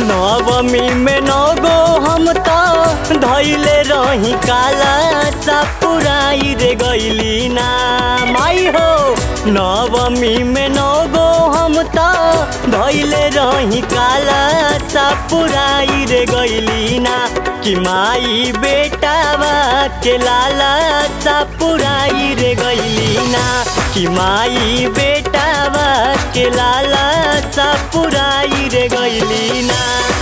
नवमी में नगो हम तो धैले रही काला सा पुराई रे गैली ना माई हो नवमी में नगो हम तो धैले रही काला सा पुराई रे गैली ना कि माई बेटावा के लाला सा पुराई रे गैली ना कि माई बेटावा के लाला सा पुराई रे गैली ना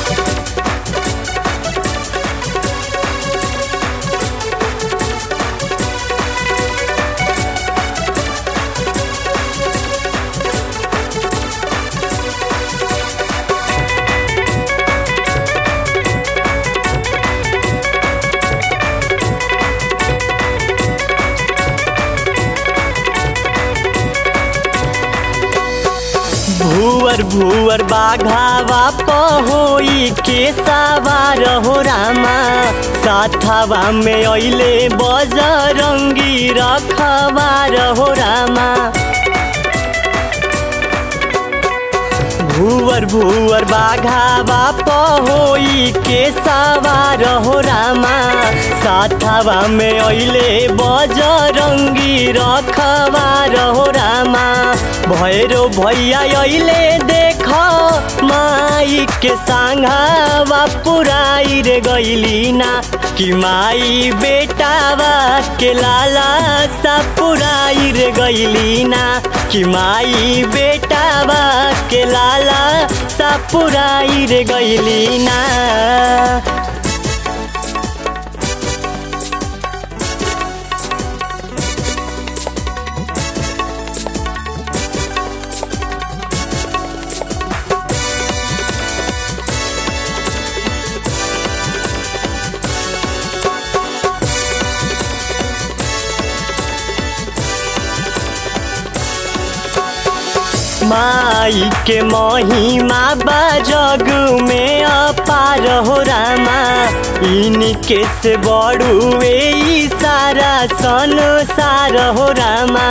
भुवर भुवर बाघावा पहोई के सवार हो रामा साथावा में अइले बजरंगी रखवार हो रामा भुवर भुवर बाघावा पहोई के सवार हो रामा साथावा में अइले बजरंगी रखवार हो रामा भैरो भैया अइले देख माई के सांघावा पुराई रे गइली ना कि माई बेटावा के लाला सा पुराई रे गइली ना कि माई बेटावा के लाला सा पुराई रे गइली ना माई के महिमा बजग में अपार हो रामा इनके से बड़ुए ई सारा संसार हो रामा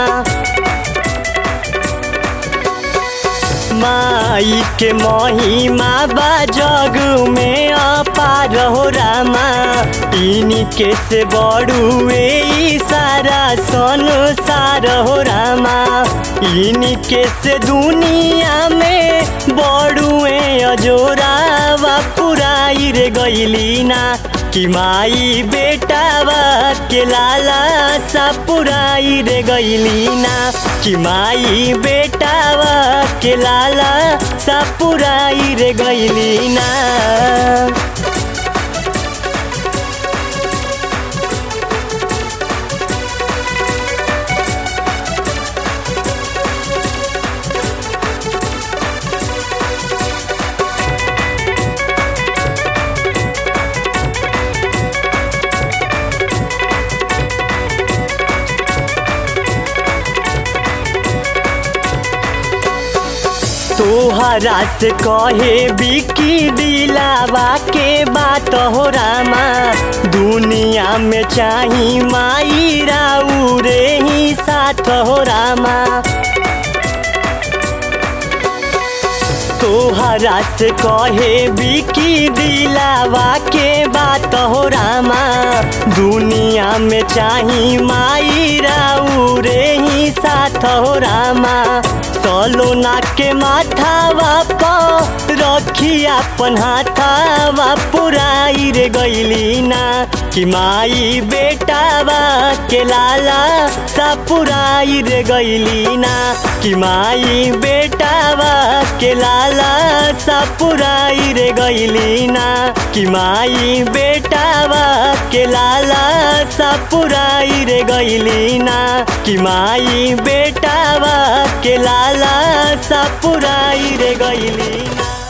माई के महिमा बजग में अपार हो रामा इनके से बड़ुए ई सारा संसार हो रामा इनके से दुनिया में बड़ुए अजोरावा पुराई रे गइली ना कि माई बेटावा के लाला सा पुराई रे गइली ना कि माई बेटावा के लाला सा पुराई रे गइली ना तोहरा से कहे बिकी दिलावा के बात हो रामा दुनिया में चाही माई राऊ रे ही साथ हो रामा तोहरा से कहे बिकी दिलावा के बात हो रामा दुनिया में चाही माई राऊ रे ही साथ हो रामा सलोना के माथावा प रखी अपन हाथावा पुराई रे गइली ना कि माई बेटावा के लाला सा पुराई रे गइली ना कि माई बेटावा के लाला सा पुराई रे गइली ना कि माई बेटावा के लाला सा पुराई रे गइली ना कि माई बेटावा के लाला सा पुराई रे गइली ना